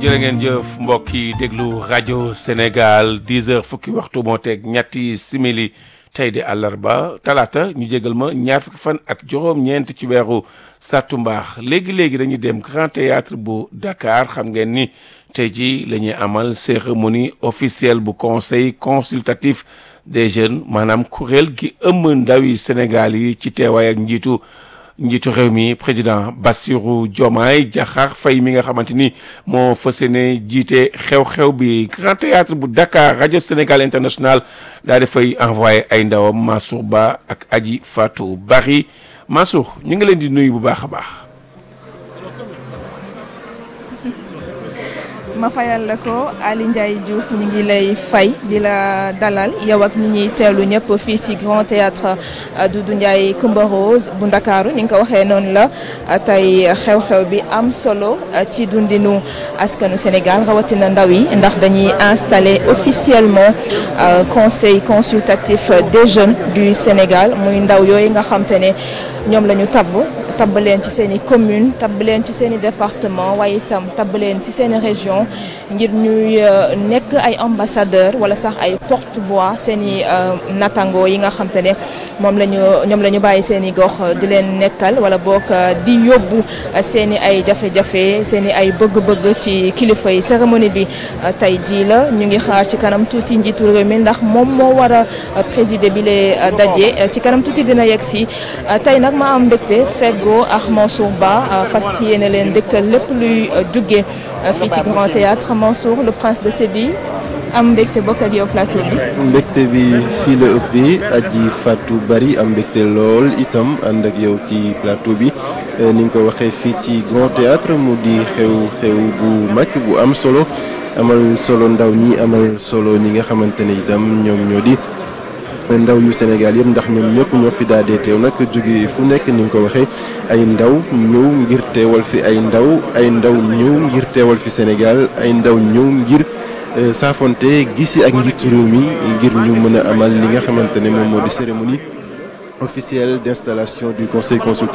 jërë ngeen jëf mbokk yi déglu rajo Sénégal 10 heures fukki waxtu moo teg ñetti simili tey di àllarba talaata ñu jégal ma ñaar fukki fan ak juróom-ñeent ci weeru sàttumbaax léegi léegi dañuy dem Grand Théâtre bu Dakar xam ngeen ni tey jii la ñuy amal cérémonie officielle bu conseil consultatif des jeunes maanaam kuréel gi ëmb ndawi Sénégal yi ci teewaay ak njiitu. njiitu réew mi président Bassirou Diomaye Diakhar Faye mi nga xamante ni moo fas yéene jiite xew-xew bi Grand Théâtre bu Dakar rajo Sénégal international daa dafay envoyé ay ndawam Mansour Ba ak Aji Fatou Bari Mansour ñu ngi leen di nuyu bu baax a baax. ma fayal la ko Ali Ndiaye Diouf ñu ngi lay fay di la dalal yow ak ñi ñuy teewlu ñëpp fii ci Grand Théâtre Doudou Ndiaye Coumba Rose bu Ndakaaru ni nga ko waxee noonu la tey xew-xew bi am solo ci dundinu askanu Sénégal rawatina ndaw yi ndax dañuy installer officiellement conseil consultatif des jeunes du Sénégal muy ndaw yooyu nga xam te ne ñoom la ñu tabb tabb leen ci seen i commune tabb leen ci seen i département waaye itam tabb leen ci seen i région ngir ñuy nekk ay ambassadeur wala sax ay porte-voix seen i natango yi nga xam te ne moom la ñu ñoom la ñu bàyyi seen i gox di leen nekkal wala boog di yóbbu seen i ay jafe-jafe seen i ay bëgg-bëgg ci kilifa yi cérémonie bi tey jii la ñu ngi xaar ci kanam tuuti njiitu réew mi ndax moom moo war a présider bi lee daje ci kanam tuuti dina yegg si tey nag ma am mbégte feggo ak Mansour Ba fas yéene leen dëkkal lépp luy jóge fii ci Grand Théâtre Mansour le prince de Séville am mbégte bokk ak yow plateau bi. mbégte bi fii la ëppee aji Fatou Bari am mbégte lool itam ànd ak yow ci plateau bi ni nga ko waxee fii ci Grand Théâtre mu di xew-xew bu mag bu am solo amal solo ndaw ñi amal solo ñi nga xamante ne itam ñoom ñoo di. ndaw yu Sénégal yëpp ndax ñoom ñëpp ñoo fi daadee teew nag jóge fu nekk ni nga ko waxee ay ndaw ñëw ngir teewal fi ay ndaw ay ndaw ñëw ngir teewal fi Sénégal ay ndaw ñëw ngir saafonte gisi ak njiitu réew mi ngir ñu mën a amal li nga xamante ne moom moo di cérémonie officielle d'installation du conseil consultatif